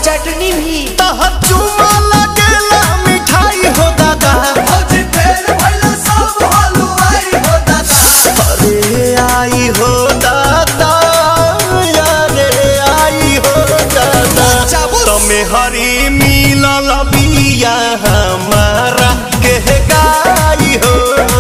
चटनी भी तह चुमा लगेला मिठाई हो दादा भौजी फेर भइल सब हलुआई हो दादा अरे आई हो दादा अरे आई हो दादा चाबुस। तमे हरी मिलल बिया हमारा के गाई हो